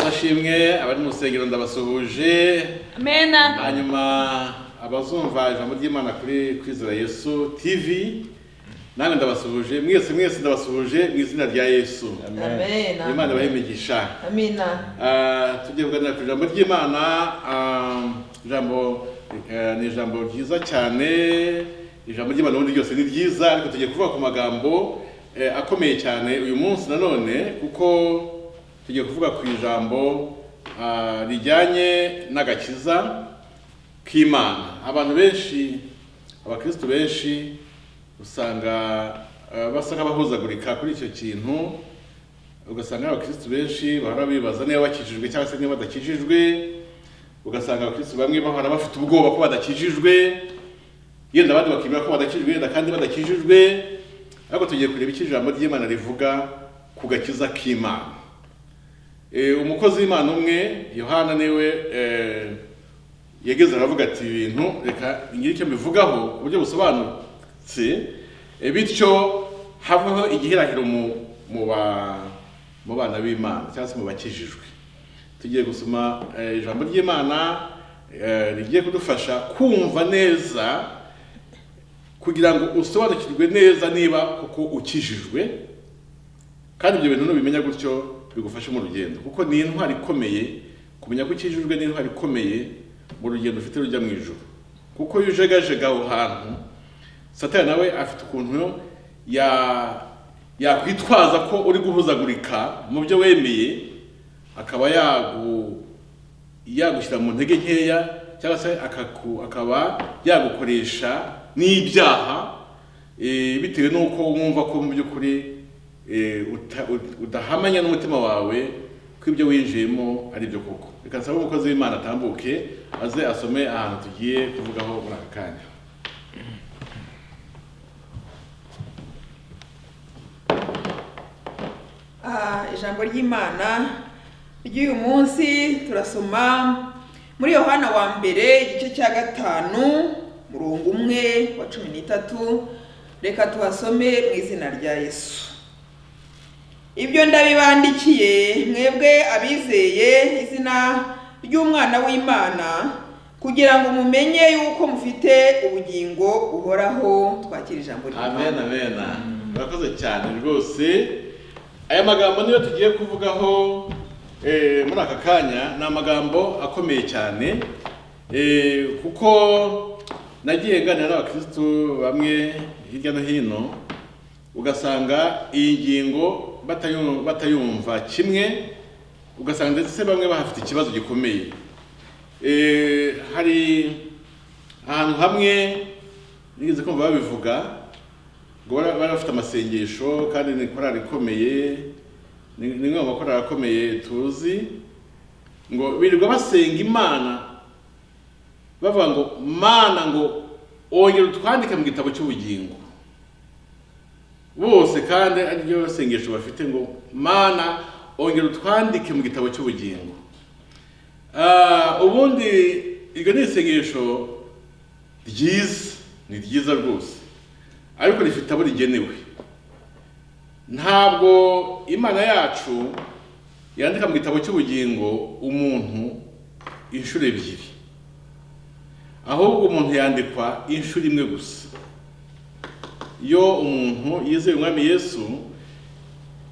ashimwe abari mu rusengero ndabasuhuje Amen. hanyuma abazumva ijambo ry'imana kuri kwizera yesu tv namwe ndabasuhuje mwese mwese ndabasuhuje mu izina rya yesu Amen. imana ibahe imigisha Amina. Ah, tugiye kuganira ku ijambo ry'imana ah, ijambo eh, ni ijambo ryiza cyane ijambo ry'imana ubundi ryose ni ryiza ariko tugiye kuvuga ku magambo eh, akomeye cyane uyu munsi nanone kuko tugiye kuvuga ku ijambo ah, rijyanye n'agakiza k'imana abantu benshi abakristu benshi usanga eh, basa nk'abahuzagurika kuri icyo kintu ugasanga abakristu benshi bahora bibaza niba bakijijwe cyangwa se niba badakijijwe ugasanga abakristu bamwe bahora bafite ubwoba ko badakijijwe yenda abandi bakemera ko badakijijwe yenda kandi badakijijwe ariko tugiye kureba icyo ijambo ry'imana rivuga ku gakiza k'imana Eh, umukozi w'imana umwe yohana niwe eh, yageze aravuga ati ibintu reka ngire icyo mbivugaho ku buryo busobanutse eh, bityo haveho igihirahiro mu mu ba- mu bana b'imana cyangwa se mu bakijijwe tugiye gusoma eh, ijambo ry'imana eh, rigiye kudufasha kumva neza kugira ngo usobanukirwe neza niba koko ukijijwe kandi ibyo bintu nubimenya gutyo bigufashe mu rugendo kuko ni intwari ikomeye kumenya ko ukijijwe ni intwari ikomeye mu rugendo ufite rujya mu ijoro kuko iyo ujegajega aho hantu satani nawe afite ukuntu ya yakwitwaza ko uri guhuzagurika mu byo wemeye akaba yagu yagushyira mu ntege nkeya cyangwa se akaku- akaba yagukoresha n'ibyaha eh, bitewe n'uko wumva ko mu by'ukuri eh, uta- ut- udahamanya n'umutima wawe ko ibyo winjiyemo ari byo koko reka nsaba umukozi w'imana atambuke aze asome ahantu tugiye kuvugaho muri aka kanya Ah, ijambo ry'imana ry'uyu munsi turasoma muri yohana wa mbere igice cya gatanu murongo umwe wa cumi n'itatu reka tuhasome mu izina rya yesu ibyo ndabibandikiye mwebwe abizeye izina ry'umwana w'imana kugira ngo mumenye yuko mufite ubugingo buhoraho twakira ijambo amen ry'imana amen murakoze cyane rwose aya magambo niyo tugiye kuvugaho eh, muri aka kanya ni amagambo akomeye cyane eh, kuko nagiye nganira n'abakristu bamwe hirya no hino ugasanga iyi ngingo batayu- batayumva kimwe ugasanga ndetse bamwe bahafite ikibazo gikomeye Eh, hari ahantu hamwe nigeze kumva babivuga ngo bara- bari bafite amasengesho kandi ni korali ikomeye ni ni imwe mu makorali akomeye tuzi ngo birirwa basenga imana bavuga ngo mana ngo ongera utwandike mu gitabo cy'ubugingo bose kandi ariryo sengesho bafite ngo mana ongera utwandike mu gitabo cy'ubugingo Ah, ubundi iryo ni isengesho ryiza ni ryiza rwose ariko rifite abo rigenewe ntabwo imana yacu yandika mu gitabo cy'ubugingo umuntu inshuro ebyiri ahubwo umuntu yandikwa inshuro imwe gusa iyo umuntu yizeye umwami yesu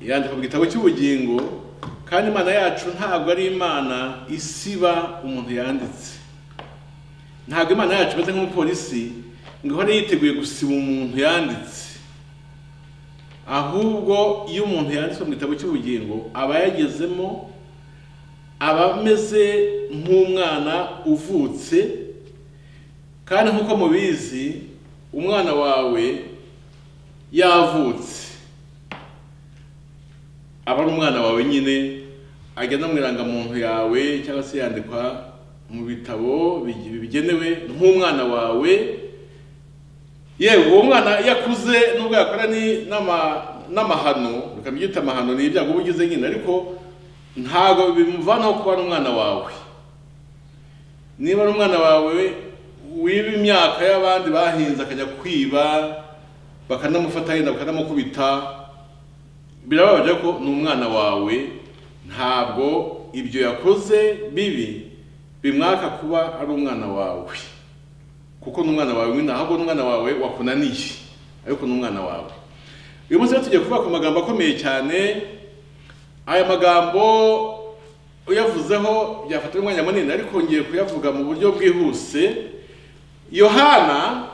yandika mu gitabo cy'ubugingo kandi imana yacu ntabwo ari imana isiba umuntu yanditse ntabwo imana yacu imeze nk'umupolisi ngo ihore yiteguye gusiba umuntu yanditse ahubwo iyo umuntu yanditswe mu gitabo cy'ubugingo aba yagezemo aba ameze nk'umwana uvutse kandi nk'uko mubizi umwana wawe yavutse aba ari umwana wawe nyine agenda mu irangamuntu yawe cyangwa se yandikwa mu bitabo bigi- bigenewe nk'umwana wawe yewe uwo mwana iyo akuze nubwo yakora ni- n'ama- n'amahano ukabyita amahano ni ibyago uba ugize nyine ariko ntabwo bimuvanaho kuba ari umwana wawe niba ari umwana wawe wiba imyaka y'abandi bahinze akajya kwiba bakanamufata yenda bakanamukubita birababaje ko ni umwana wawe ntabwo ibyo yakoze bibi bimwaka kuba ari umwana wawe kuko n'umwana wawe nyine ahubwo n'umwana wawe wakunaniye ariko n'umwana wawe uyu munsi rero tugiye kuvuga ku magambo akomeye cyane aya magambo uyavuzeho byafatira umwanya munini ariko ngiye kuyavuga mu buryo bwihuse yohana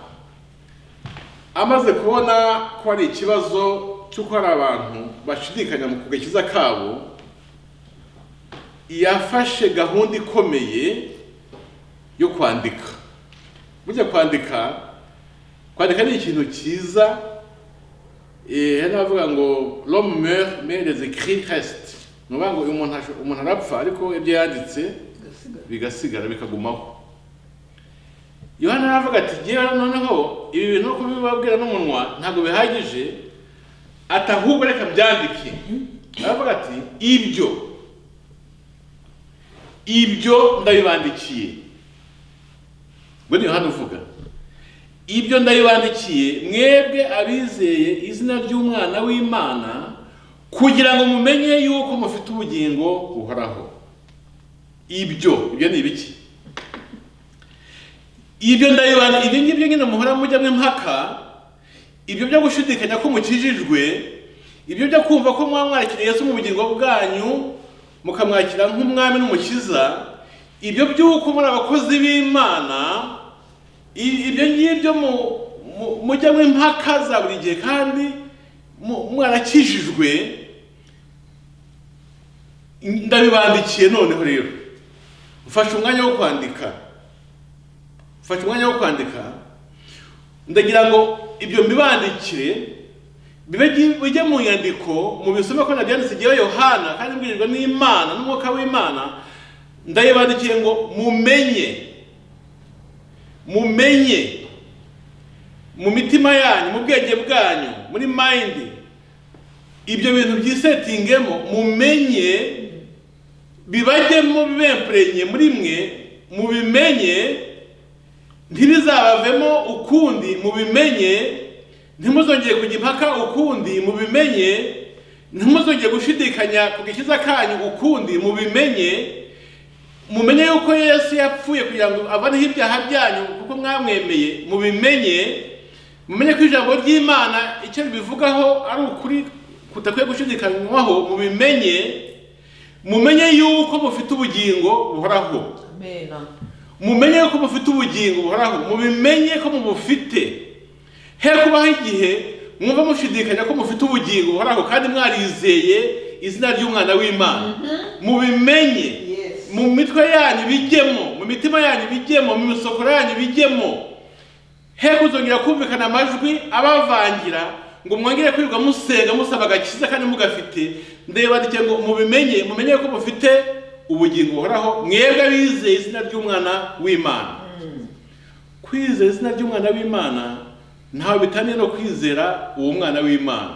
amaze kubona ko hari ikibazo cy'uko hari abantu bashidikanya mu kugakiza kabo yafashe gahunda ikomeye yo kwandika burya kwandika kwandika ni ikintu cyiza hano bavuga ngo l'homme meurt mais les écrits restent ni ukuvuga ngo uyu muntu asho- umuntu arapfa ariko ibyo yanditse bigasigara bikagumaho yohana aravuga ati ngewe noneho ibi bintu uko bibabwira n'umunwa ntabwo bihagije ati ahubwo reka byandike aravuga ati ibyo ibyo ndabibandikiye ubwo ni yohana uvuga ibyo ndabibandikiye mwebwe abizeye izina ry'umwana w'imana kugira ngo mumenye yuko mufite ubugingo buhoraho ibyo ibyo ni ibiki ibyo ndabibanda ibyo ngibyo nyine muhora mujyamo impaka ibyo byo gushidikanya ko mukijijwe ibyo byo kumva ko mwamwakiriye Yesu mu bugingo bwanyu mukamwakira nk'umwami n'umukiza ibyo by'uko muri abakozi b'imana i- ibyo ngibyo mu- mu- mujyamo impaka za buri gihe kandi mu- mwarakijijwe ndabibandikiye noneho rero mfashe umwanya wo kwandika mfashe umwanya wo kwandika ndagira ngo ibyo mbibandikire bibe gi- bijye mu nyandiko mu bisome ko nabyanditse igihe yohana kandi mbwirijwe n'imana n'umwuka w'imana ndayibandikiye ngo mumenye mumenye mu mitima yanyu mu bwenge bwanyu muri mayindi ibyo bintu byisetingemo mumenye bibajyemo bibempurenye muri mwe mubimenye ntibizabavemo ukundi mubimenye ntimuzongeye kujya impaka ukundi mubimenye ntimuzongeye gushidikanya ku gakiza kanyu ukundi mubimenye mumenye yuko yesu yapfuye kugira ngo avaneho ibyaha byanyu kuko mwamwemeye mubimenye mumenye ko ijambo ry'imana icyo ribivugaho ari ukuri kudakwiye gushidikanywaho mubimenye mumenye yuko mufite ubugingo buhoraho amena mumenye ko mufite ubugingo buhoraho mubimenye ko mubufite he kubaho igihe mwumva mushidikanya ko mufite ubugingo buhoraho kandi mwarizeye izina ry'umwana w'imana mubimenye Yes. mu mitwe yanyu bijyemo mu mitima yanyu bijyemo mu misokoro yanyu bijyemo he kuzongera kumvikana amajwi abavangira ngo mwongere kwirirwa musenga musaba agakiza kandi mugafite ndebandikiye ngo mubimenye mumenye ko mufite ubugingo buhoraho mwebwe abizeye izina ry'umwana w'imana kwizera izina ry'umwana w'imana ntawe bitaniye no kwizera uwo mwana w'imana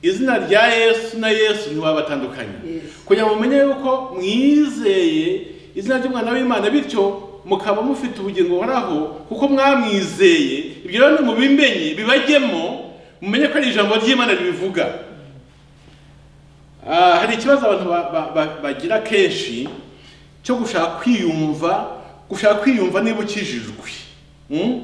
izina rya yesu na yesu ntiwabatandukanye Yes. kugira ngo mumenye yuko mwizeye izina ry'umwana w'imana bityo mukaba mufite ubugingo buhoraho kuko mwamwizeye ibyo rero ni mubimenye bibajyemo mumenye ko ari ijambo ry'imana ribivuga Ah, hari ikibazo abantu ba- ba- ba- bagira kenshi cyo gushaka kwiyumva gushaka kwiyumva niba ukijijwe Mm?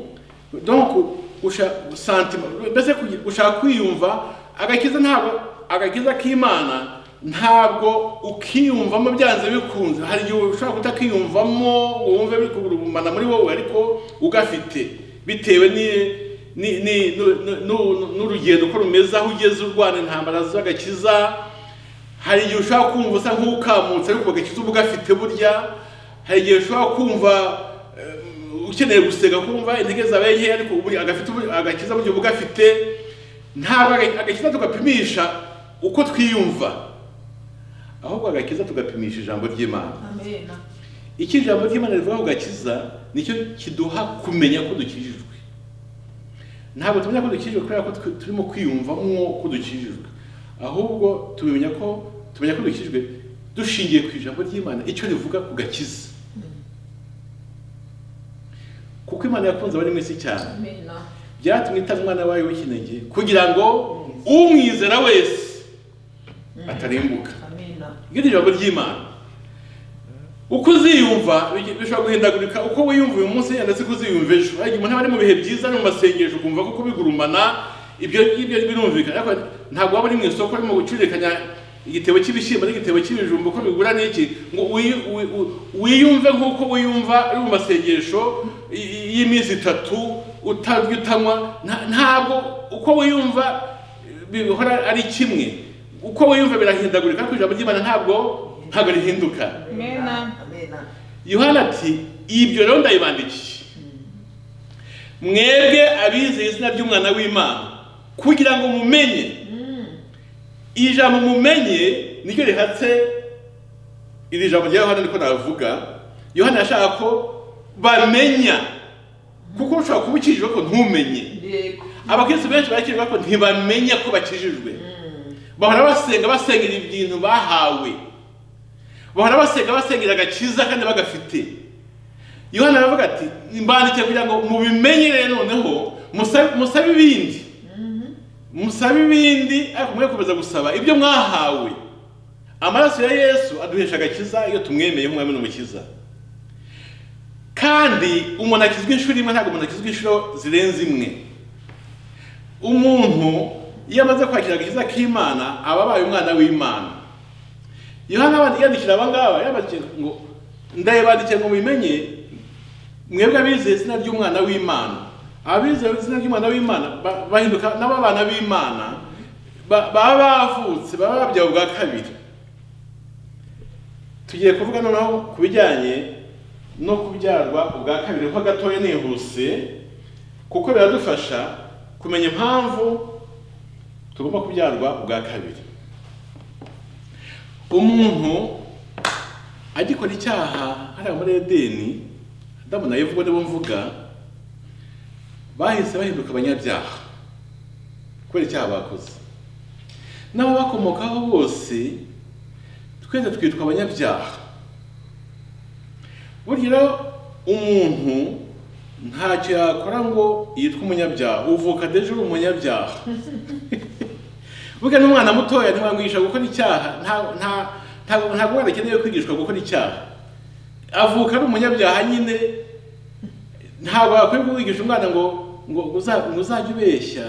donc gusha- sentiment- mbese kugi- gushaka kwiyumva agakiza ntabwo agakiza k'imana ntabwo ukiyumvamo byanze bikunze hari igihe ushobora kutakiyumvamo ngo wumve biri kugurumana muri wowe ariko ugafite bitewe ni- ni- ni- nu- nu- nu- n'urugendo uko rumeze aho ugeze urwana intambara z'agakiza hari igihe ushobora kumva usa nk'ukamutse ariko agakiza uba ugafite burya hari igihe ushobora kumva eh, ukeneye gusenga kumva intege zabaye nkeya ariko ubu agafite ubu- agakiza burya uba ugafite ntabwo aga- agakiza tugapimisha uko twiyumva ahubwo agakiza tugapimisha ijambo ry'imana amena icyo ijambo ry'imana rivuga ku gakiza nicyo kiduha kumenya ko dukijijwe ntabwo tumenya ko dukijijwe kubera ko twe- turimo kwiyumvamo ko dukijijwe ahubwo tumenya ko tumenya ko dukijijwe dushingiye ku ijambo ry'imana icyo rivuga ku gakiza kuko imana yakunze abari mu isi cyane amena byatumye itanga umwana wayo w'ikinege kugira ngo umwizera wese atarimbuka amena Buriya iryo ni ijambo ry'imana uko uziyumva bigi- bishobora guhindagurika uko wiyumva uyu munsi yenda si ko uziyumva ejo ariko umuntu aba ari mu bihe byiza no mu masengesho ukumva ko kubigurumana ibyo ngibyo birumvikana ariko ntabwo waba uri mu isoko urimo gucuririkanya igitebo cy'ibishyimbo n'igitebo cy'ibijumba uko bigura n'iki ngo wiyu- wi- wi- wiyumve nk'uko wiyumva uri mu masengesho y- y- y'iminsi itatu utarya utanywa nta- ntabwo uko wiyumva bihora ari kimwe uko wiyumva birahindagurika ariko ijambo ry'imana ntabwo ntabwo rihinduka Amena. Amena. yohana ati ibyo rero ndayibandikiye mwebwe abizeye izina ry'umwana w'imana kugira ngo mumenye iri jambo mumenye niryo rihatse iri jambo rya yohana niko navuga yohana yashaka ko bamenya kuko ushobora kuba ukijijwe ko ntumenye Yego. abakristo benshi barakijijwe ko ntibamenya ko bakijijwe bahora basenga basengera ibintu bahawe bahora basenga basengera agakiza kandi bagafite yohana aravuga ati mbandikiye kugira ngo mubimenyere noneho musabe musabe ibindi musabe ibindi ariko mwe gukomeza gusaba ibyo mwahawe amaraso ya yesu aduhesha agakiza iyo tumwemeye nk'umwami n'umukiza kandi umuntu akizwa inshuro imwe ntabwo umuntu akizwa inshuro zirenze imwe umuntu iyo amaze kwakira agakiza k'imana aba abaye umwana w'imana yohana abandi- yandikira aba ngaba yabandikiye ngo ndayibandikiye ngo mubimenye mwebwe abizeye izina ry'umwana w'imana abizeye izina ry'umwana w'imana ba- bahinduka nabo abana b'imana ba- baba bavutse baba babyawe bwa kabiri tugiye kuvuga noneho ku bijyanye no kubyarwa ubwa kabiri ho gatoya nihuse kuko biradufasha kumenya impamvu tugomba kubyarwa ubwa kabiri umuntu agikora icyaha hariya muri edeni adamu na eva ubwo nibo mvuga bahise bahinduka abanyabyaha kubera icyaha bakoze n'abo bakomokaho bose twese twitwa abanyabyaha burya rero umuntu ntacyo yakora ngo yitwe umunyabyaha uvuka deje uri umunyabyaha burya n'umwana mutoya ntiwamwigisha gukora icyaha nta- nta- ntabwo ntabwo umwana akeneye kwigishwa gukora icyaha avuka ari umunyabyaha nyine ntabwo wakwiye kuwigisha umwana ngo ngo uza- ngo uzajye ubeshya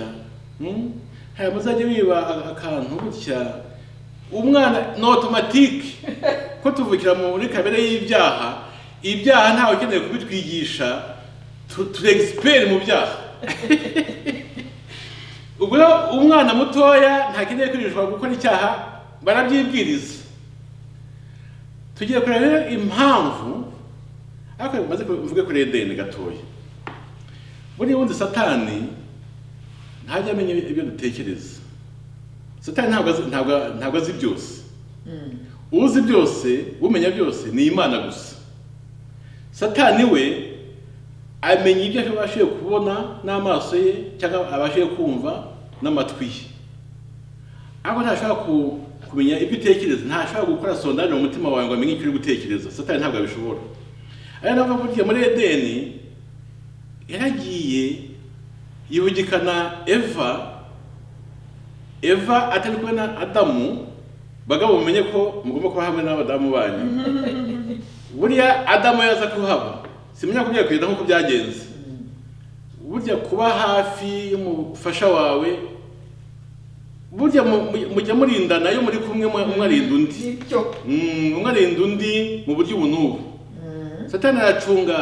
hmm? hari muzajya wiba a- akantu gutya umwana ni otomatike ko tuvukira mu- muri kamere y'ibyaha ibyaha ntawe ukeneye kubitwigisha tu- turi egisiperi mu byaha ubwo rero umwana mutoya ntakeneye kwigishwa gukora icyaha barabyibwiriza tugiye kureba rero impamvu ariko maze mvuge kuri edeni gatoya buriya wundi satani ntajya amenya ibyo dutekereza satani ntabwo azi- ntabwo- ntabwo azi byose uzi byose umenya byose ni imana gusa satani we amenya ibyo abashiye kubona n'amaso ye cyangwa abashiye kumva n'amatwi ye ariko ntashobora ku- kumenya ibyo utekereza ntashobora gukora sondage mu mutima wawe ngo amenye icyo uri gutekereza satani ntabwo abishobora ari nabwo burya muri edeni yaragiye yibugikana eva eva atari kumwe na adamu bagabo mumenye ko mugomba kuba hamwe n'abadamu banyu buriya adamu yaza kuhaba simenya kubwira kugenda nk'uko byagenze burya kuba hafi y'umufasha wawe burya mu- mu- mujya murindana iyo muri kumwe mwe- umwe arinda undi Nibyo. Mm, umwe arinda undi mu buryo ubu n'ubu satani aracunga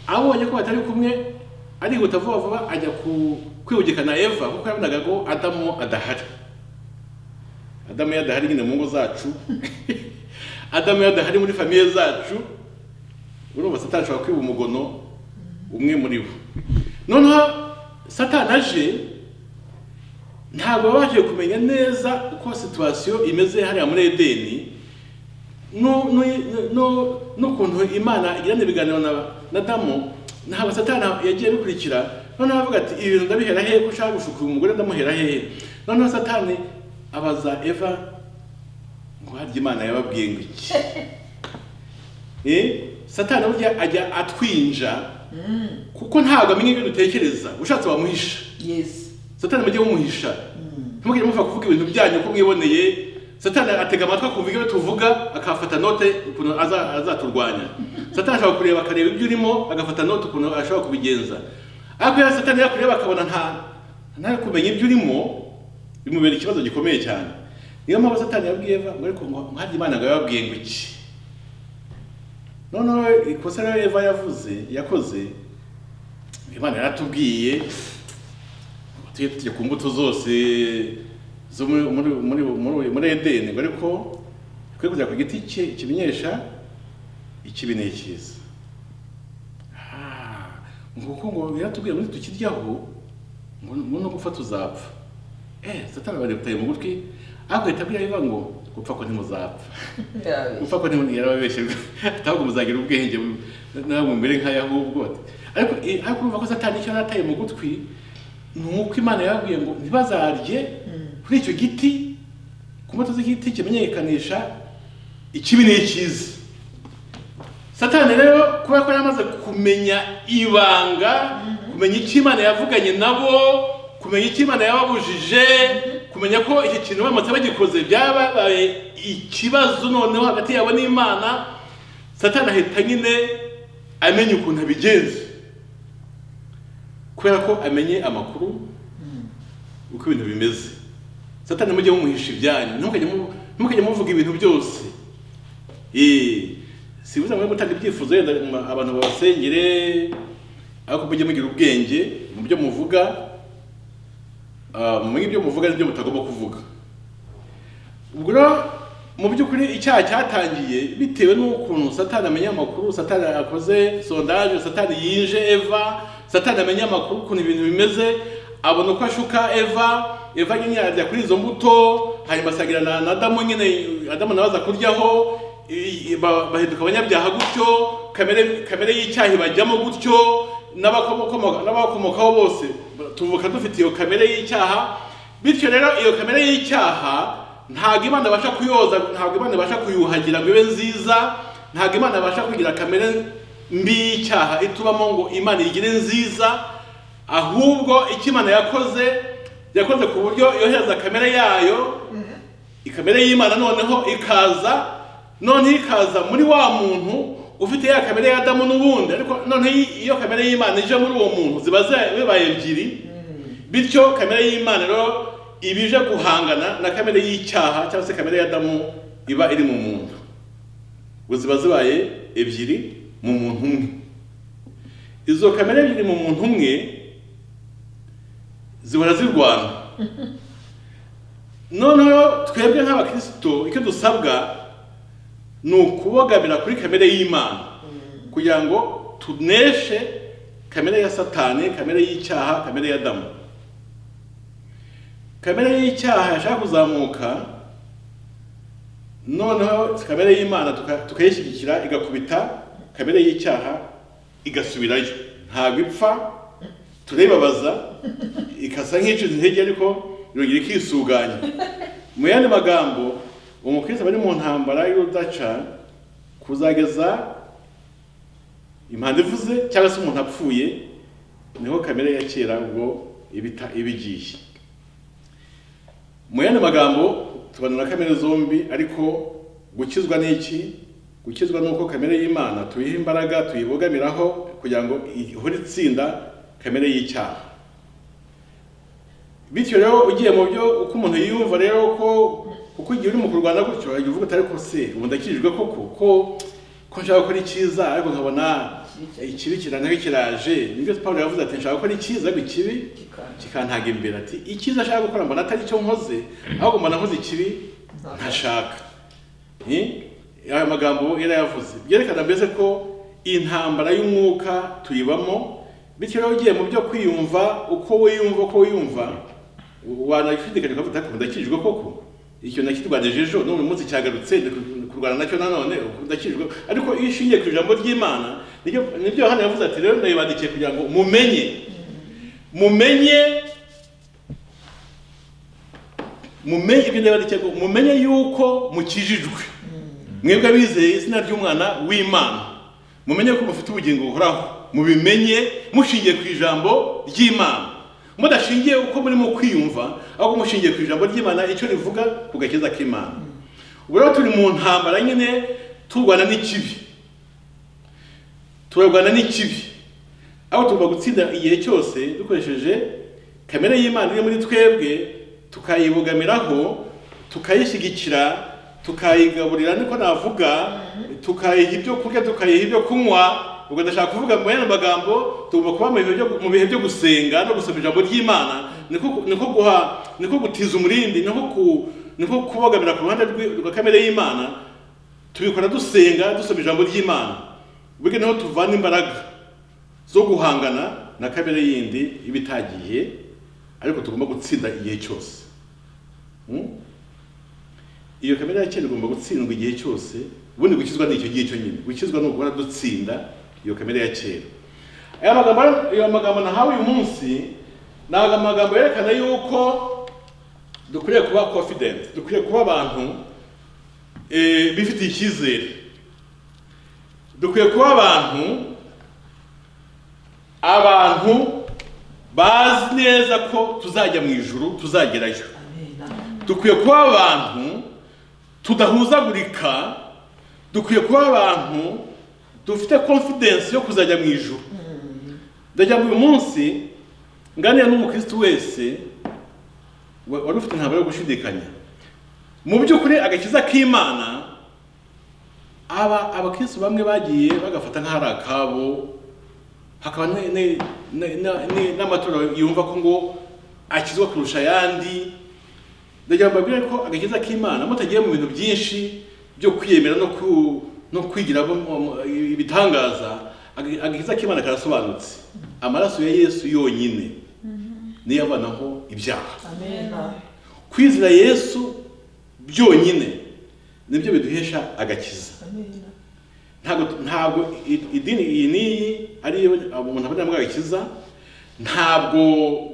abonye ko batari kumwe arihuta vuba vuba ajya ku kwibugikana eva kuko yabonaga ko adamu adahari adamu iyo adahari nyine mu ngo zacu adamu iyo adahari muri famiye zacu urumva satani ashobora kwiba umugono umwe muri bo noneho satani aje ntabwo babashije kumenya neza uko situwasiyo imeze hariya muri edeni nu- nu- nu- n'ukuntu imana igirana ibiganiro na- na damu ntabwo satani yagiye abikurikira noneho avuga ati ibi bintu ndabihera hehe ko ushaka gushukura umugore ndamuhera hehe noneho satani abaza eva ngo harya imana yababwiye ngo iki Eh, satani burya ajya atwinja kuko ntabwo amenya ibyo dutekereza ushatse wamuhisha Yes. satani mujye mumuhisha ntimugire muva kuvuga ibintu byanyu uko mwiboneye satani atega amatwi akumva ibyo tuvuga akafata note ukuntu aza- azaturwanya satani ashobora kureba akareba ibyo urimo agafata note ukuntu ashobora kubigenza ariko iyo satani yakureba akabona nta nta kumenya ibyo urimo bimubera ikibazo gikomeye cyane niyo mpamvu satani yabwiye eva ngo ariko ngo harya imana ngo yababwiye ngo iki noneho ikosa rero eva yavuze yakoze imana yaratubwiye tujye tujya ku mbuto zose zo muri muri muri muri muri edeni ngo ariko twe kujya ku giti ki- kimenyesha ikibi ni icyiza Ah, ngo kuko ngo yaratubwiye ngo tukiryaho ngo ngo no gupfa tuzapfa eh satani bareputaye mu gutwi ariko ahita abwira Eva ngo gupfa ko ntimuzapfa gupfa ko ntimuzapfa yarababeshye atabwo muzagira ubwenge nawe mumere nka yahubwo ariko eh, ariko urumva ko satani icyo yarataye mu gutwi ni uko imana yababwiye ngo ntibazarye kuri icyo giti ku mbuto z'igiti kimenyekanisha ikibi n'ikiza satani rero kubera ko yari amaze kumenya ibanga kumenya icyo imana yavuganye nabo kumenya icyo imana yababujije kumenya ko iki kintu bamaze bagikoze byababaye ikibazo noneho hagati yabo n'imana satani ahita nyine amenya ukuntu abigenza kubera ko amenye amakuru uko ibintu bimeze satani mujye mumuhisha ibyanyu ntimukajye mu- ntimukajye muvuga ibintu byose Eh, sibuza mwe gutanga ibyifuzo yenda mu- abantu babasengere ariko mujye mugira ubwenge mu byo muvuga mu ibyo muvuga n'ibyo mutagomba kuvuga ubwo rero mu by'ukuri icyaha cyatangiye bitewe n'ukuntu satani amenya amakuru satani akoze sondage satani yinje eva satani amenya amakuru ukuntu ibintu bimeze abona uko ashuka eva eva nyine yajya kuri izo mbuto hanyuma asagira na na adamu nyine adamu nawe aza kuryaho i- i- ba- bahinduka abanyabyaha gutyo kamere kamere y'icyaha bajyamo gutyo n'abakomoka- n'abakomokaho bose tuvuka dufite iyo kamere y'icyaha bityo rero iyo kamere y'icyaha ntabwo imana ibasha kuyoza ntabwo imana ibasha kuyuhagira ngo ibe nziza ntabwo imana ibasha kugira kamere mbi y'icyaha itubamo ngo imana igire nziza ahubwo icyo imana yakoze yakoze ku buryo yohereza kamere yayo ikamere y'imana noneho ikaza noneho ikaza muri wa muntu ufite ya kamere ya adamu n'ubundi ariko noneho iyo kamere y'imana ije muri uwo muntu ziba zi- zibaye ebyiri bityo kamere y'imana rero iba ije guhangana na kamere y'icyaha cyangwa se kamere ya adamu iba iri mu muntu ngo ziba zibaye ebyiri mu muntu umwe izo kamere ebyiri mu muntu umwe zihora zirwana noneho twebwe nk'abakirisito icyo dusabwa ni ukubogamira kuri kamere y'imana kugira ngo tuneshe kamere ya satani kamere y'icyaha kamere ya adamu kamere y'icyaha yashaka kuzamuka noneho kamere y'imana tuka- tukayishyigikira igakubita kamere y'icyaha igasubirayo ntabwo ipfa turibabaza ikasa nk'icuza intege ariko yongera ikisuganya mu yandi magambo umukristo aba ari mu ntambara y'urudaca kuzageza impanda ivuze cyangwa se umuntu apfuye niho kamere ya kera ubwo ibita ibigiye mu yandi magambo tubana na kamere zombi ariko gukizwa n'iki gukizwa n'uko kamere y'imana tuyiha imbaraga tuyibogamiraho kugira ngo ihore itsinda kamere y'icyaha bityo rero ugiye mu byo uko umuntu yiyumva rero ko uko igihe uri mu kurwana gutyo wajya uvuga uti ariko se ubu ndakijijwe koko ko ko nshaka gukora icyiza ariko nkabona ikibi kiranga kiraje nibyo pawulo yavuze ati nshaka gukora icyiza ariko ikibi kikantaga imbere ati icyiza ashaka gukora mbona atari cyo nkoze ahubwo mbona nkoze ikibi ntashaka Ni? aya magambo yari yavuze byerekana mbese ko intambara y'umwuka tuyibamo bityo rero ugiye mu byo kwiyumva uko wiyumva uko wiyumva wanashidikanya ukavuga ati ndakijijwe koko icyo nakirwanije ejo none umunsi cyagarutse ndi ku- kurwana nacyo nanone ubu ndakijijwe ariko iyo ushingiye ku ijambo ry'imana nibyo nibyo hano yavuze ati rero ndayibandikiye kugira ngo mumenye mumenye mumenye ibyo ndabandikiye ngo mumenye yuko mukijijwe mwebwe abizeye izina ry'umwana w'imana mumenye ko mufite ubugingo buhoraho mubimenye mushingiye ku ijambo ry'imana mudashingiye uko murimo kwiyumva ahubwo mushingiye ku ijambo ry'imana icyo rivuga ku gakiza k'imana ubu rero turi mu ntambara nyine turwana n'ikibi turarwana n'ikibi aho tugomba gutsinda igihe cyose dukoresheje kamere y'imana iri muri twebwe tukayibogamiraho tukayishyigikira tukayigaburira niko navuga tukayiha ibyo kurya tukayiha ibyo kunywa ubwo ndashaka kuvuga mu yandi magambo tugomba kuba mu bihe byo- mu bihe byo gusenga no gusoma ijambo ry'imana niko niko guha niko gutiza umurindi niko ku- niko kubogamira ku ruhande rw'i- rwa kamere y'imana tubikora dusenga dusoma ijambo ry'imana burya niho tuvana imbaraga zo guhangana na kamere yindi iba itagiye ariko tugomba gutsinda igihe cyose Mm? iyo kamere ya kera igomba gutsindwa igihe cyose ubundi gukizwa ni icyo gicyo nyine gukizwa ni ukubona dutsinda iyo kamere ya kera aya magambo aya magambo nahawe uyu munsi ni amagambo yerekana yuko dukwiriye kuba confident dukwiriye kuba abantu eh, bifitiye icyizere dukwiye kuba abantu abantu bazi neza ko tuzajya mu ijuru tuzagerayo dukwiye kuba abantu tudahuzagurika dukwiye kuba abantu dufite confidence yo kuzajya mu ijuru ndagira ngo uyu munsi nganira n'umukristo wese wa- wari ufite intambara yo gushidikanya mu by'ukuri agakiza k'imana aba abakristo bamwe bagiye bagafata nk'ari akabo hakaba ne- ne- ne- na- ne- n'amatorero yumva ko ngo akizwa kurusha ayandi ndagira ngo mbabwire ko agakiza k'imana mutagiye mu bintu byinshi byo kwiyemera no ku no kwigira bo- mu- mu- ibitangaza aga- agakiza k'imana karasobanutse amaraso ya yesu yonyine niyo avanaho ibyaha kwizera yesu byonyine nibyo biduhesha agakiza ntabwo ntabwo i- idini iyi n'iyi ariyo umuntu abona mbwa agakiza ntabwo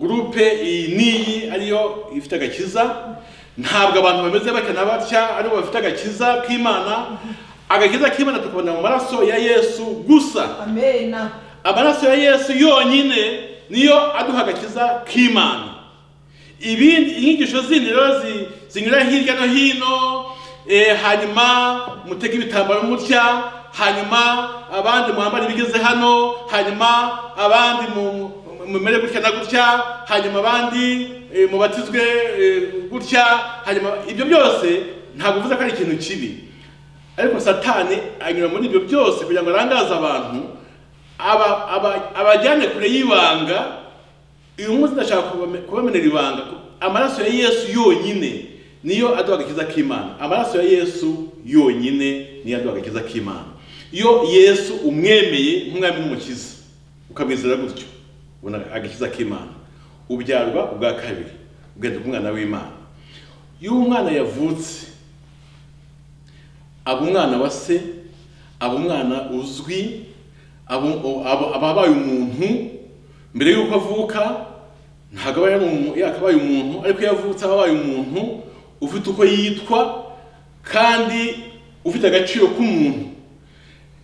gurupe iyi n'iyi ariyo ifite agakiza ntabwo abantu bameze batya na batya aribo bafite agakiza k'imana agakiza k'imana tukabona mu maraso ya yesu gusa amaraso ya yesu yonyine niyo aduha agakiza k'imana ibindi inyigisho zindi rero zi- zinyura hirya no hino eh, hanyuma mutega ibitambaro mutya hanyuma abandi muhambare ibigeze hano hanyuma abandi mu- mu- mumere gutya na gutya hanyuma abandi eh, mubatizwe eh, gutya hanyuma ibyo byose ntabwo uvuze ko ari ikintu kibi ariko satani anyura muri ibyo byose kugira ngo arangaze abantu aba- aba- abajyane kure y'ibanga uyu munsi ndashaka kubame- kubamenera ibanga amaraso ya yesu yonyine niyo aduha agakiza k'imana amaraso ya yesu yonyine niyo aduha agakiza k'imana iyo yesu umwemeye nk'umwami n'umukiza ukamwizera gutyo ubona agakiza k'imana ubyarwa ubwa kabiri ugahinduka umwana w'imana iyo umwana yavutse aba umwana wa se aba umwana uzwi aba- aba aba abaye umuntu mbere y'uko avuka ntabwo aba yari umu- yakabaye umuntu ariko iyo avutse aba abaye umuntu ufite uko yitwa kandi ufite agaciro k'umuntu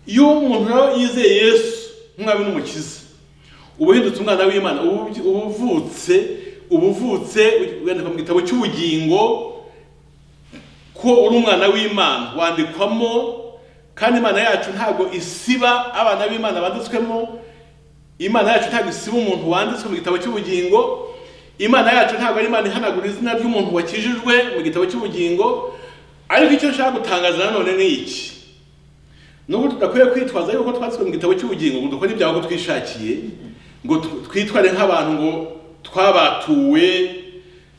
iyo umuntu rero yizeye yesu nk'umwami n'umukiza uba uhindutse umwana w'imana uba uby- uba uvutse uba uvutse wandikwa mu gitabo cy'ubugingo ko uri umwana w'imana wandikwamo kandi imana yacu ntabwo isiba abana b'imana banditswemo imana yacu ntabwo isiba umuntu wanditswe mu gitabo cy'ubugingo imana yacu ntabwo ari imana ihanagura izina ry'umuntu wakijijwe mu gitabo cy'ubugingo ariko icyo nshaka gutangaza nanone ni iki nubwo tudakwiye kwitwaza yuko twanditswe mu gitabo cy'ubugingo ngo dukore ibyago twishakiye ngo tu- twitware nk'abantu ngo twabatuwe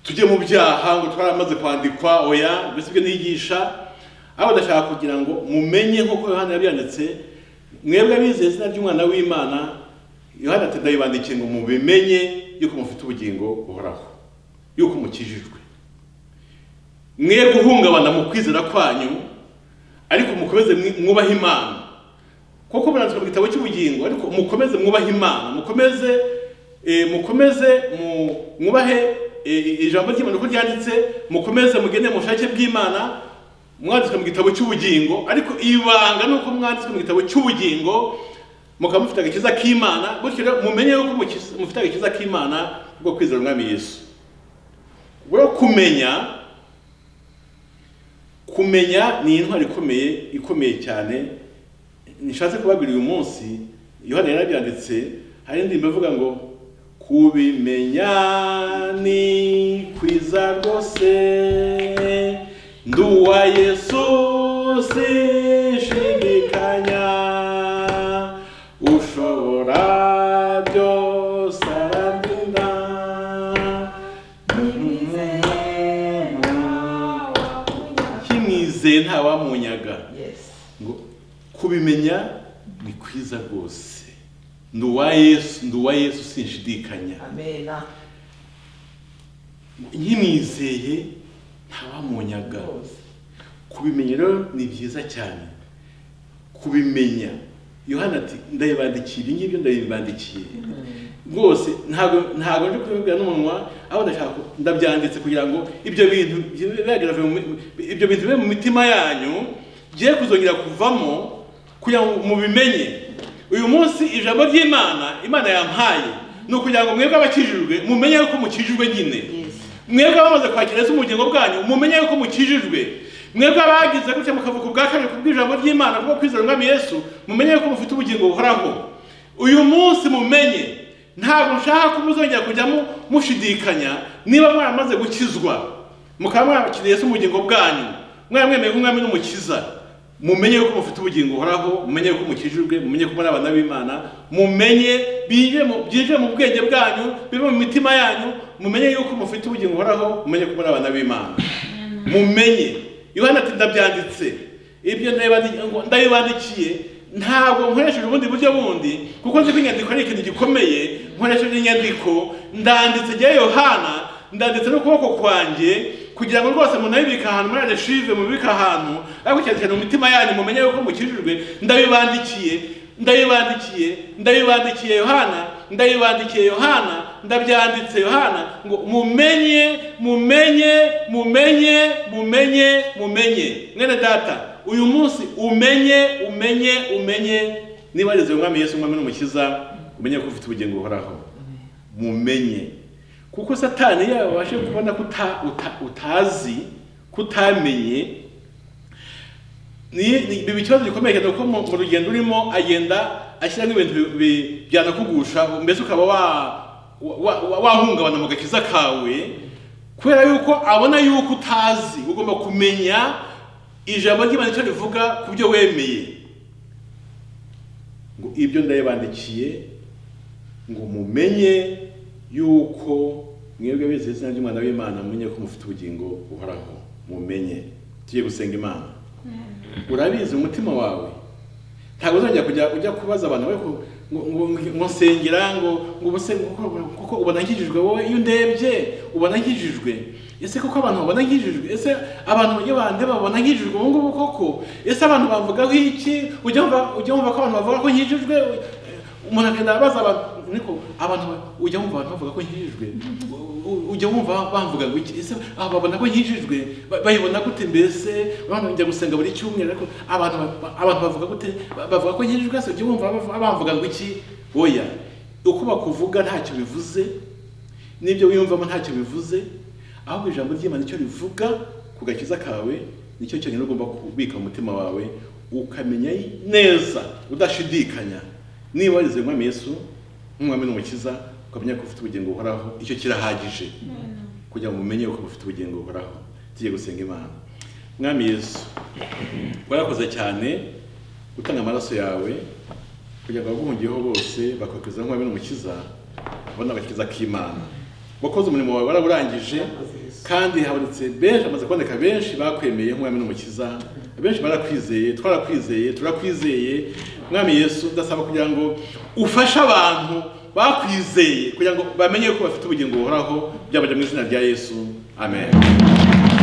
tujye mu byaha ngo twaramaze kwandikwa oya mbese ibyo nigisha aho ndashaka kugira ngo mumenye nk'uko yohana yabyanditse mwebwe abizeye izina ry'umwana w'imana yohana ati ndabibandikiye ngo mubimenye yuko mufite ubugingo buhoraho yuko mukijijwe mwe guhungabana mu kwizera kwanyu ariko mukomeze mwi- mwubahe imana kuko muranditswe mu gitabo cy'ubugingo ariko mukomeze mwubahe imana mukomeze eh, mukomeze mu- mwubahe eh, ijambo ry'imana uko ryanditse mukomeze mugende mu bushake bw'imana mwanditswe mu gitabo cy'ubugingo ariko ibanga ni uko mwanditswe mu gitabo cy'ubugingo mukaba mufite agakiza k'imana gutyo rero mumenye yuko mukiz- mufite agakiza k'imana bwo kwizera umwami yesu rero kumenya kumenya ni intwaro ikomeye ikomeye cyane nishatse kubabwira uyu munsi yohani yarabyanditse hari indirimbo ivuga ngo kubimenya ni kwiza rwose nduwa yesu sinshidikanya ushobora byose arandinda kimwizeye ntawamunyaga Yes. ngo kubimenya ni kwiza rwose ndi uwa yesu ndi uwa yesu sinshidikanya Amena. nkimwizeye ntawamunyaga Rwose. kubimenya rero ni byiza cyane kubimenya yohana ati ndabibandikiye ibyo ngibyo ndabibandikiye rwose ntabwo ntabwo nje kubibwira n'umunwa aho ndashaka ku- ndabyanditse kugira ngo ibyo bintu bigaragare mu mi- ibyo bintu bibe mu mitima yanyu giye kuzongera kuvamo kugira ngo mubimenye uyu munsi ijambo ry'imana imana yampaye ni ukugira ngo mwebwe abakijijwe mumenye yuko mukijijwe nyine Yes. mwebwe abamaze kwakira Yesu mu bugingo bwanyu mumenye yuko mukijijwe mwebwe abagize gutya mukavuka ubwa kabiri ku bw'ijambo ry'imana kubwo kwizera umwami yesu mumenye yuko mufite ubugingo buhoraho uyu munsi mumenye ntabwo nshaka ko muzongera kujyamo mushidikanya niba mwaramaze gukizwa mukaba mwarakiriye Yesu mu bugingo bwanyu mwaramwemeye nk'umwami n'umukiza mumenye yuko mufite ubugingo buhoraho mumenye yuko mukijijwe mumenye ko muri abana b'imana mumenye binjire mu- byinjire mu bwenge bwanyu bibe mu mitima yanyu mumenye yuko mufite ubugingo buhoraho mumenye ko muri abana b'imana mumenye yohana ati ndabyanditse ibyo ndabibandi- ngo ndabibandikiye ntabwo nkoresheje ubundi buryo bundi kuko nzi ko inyandiko ari ikintu gikomeye nkoresheje inyandiko ndanditse rya yohana ndanditse n'ukuboko kwanjye kugira ngo rwose munabibike ahantu muri areshive mubibike ahantu ariko cyane cyane mu mitima yanyu mumenye yuko mukijijwe ndabibandikiye ndabibandikiye ndabibandikiye yohana ndabibandikiye yohana ndabyanditse yohana ngo mumenye mumenye mumenye mumenye mumenye mwene data uyu munsi umenye umenye umenye niba arize umwami yesu umwami n'umukiza umenye ko ufite ubugingo buhoraho mumenye kuko satani yawe wabashe kubona ko uta- uta- utazi kutamenye ni ni- biba ikibazo gikomeye cyane kuko mu mu rugendo urimo agenda ashyiramo ibintu bi- bi- byanakugusha mbese ukaba wa- wa- wa- wahungabana mu gakiza kawe kubera yuko abona yuko utazi ugomba kumenya ijambo ry'imana icyo rivuga ku byo wemeye ngo ibyo ndayibandikiye ngo mumenye yuko mwebwe bizeye izina ry'umwana w'imana mumenye ko mufite ubugingo buhoraho mumenye tugiye gusenga imana urabizi umutima wawe ntabwo uzongera kujya ujya kubaza abantu we ngo- ngo- ngo- ngo nsengera ngo ngo ubuse kuko- kuko ubona nkijijwe wowe iyo ndebye ubona nkijijwe ese kuko abantu babona nkijijwe ese abantu iyo bandeba babona nkijijwe ubu ngubu koko ese abantu bavugaho iki ujya wumva- ujya wumva ko abantu bavuga ko nkijijwe umuntu akagenda abaza abantu ariko abantu ba- ujya wumva abantu bavuga ko nkijijwe U- u- ujya wumva bamvuga ngo iki ese aha babona ko nkijijwe Ba- bayibona gute mbese abantu njya gusenga buri cyumweru ariko abantu ba- abantu bavuga gute Ba- bavuga ko nkijijwe ese ujya wumva bavu- bamvuga ngo iki oya uko bakuvuga ntacyo bivuze n'ibyo wiyumvamo ntacyo bivuze ahubwo ijambo ry'imana icyo rivuga ku gakiza kawe nicyo cyonyine ugomba kubika mu mutima wawe ukamenya neza udashidikanya niba warize umwami yesu nk'umwami n'umukiza ukamenya ko ufite ubugingo buhoraho icyo kirahagije kugira ngo umenye ko ufite ubugingo buhoraho tujye gusenga imana mwami yesu warakoze cyane gutanga amaraso yawe kugira ngo abaguhungiyeho bose bakwirakwiza nk'umwami n'umukiza babone agakiza k'imana wakoze umurimo wawe warawurangije kandi habonetse benshi hamaze kuboneka benshi bakwemeye nk'umwami n'umukiza benshi barakwizeye twarakwizeye turakwizeye mwami yesu ndasaba kugira ngo ufashe abantu bakwizeye kugira ngo bamenye ko bafite ubugingo buhoraho byabajya mu izina rya yesu amen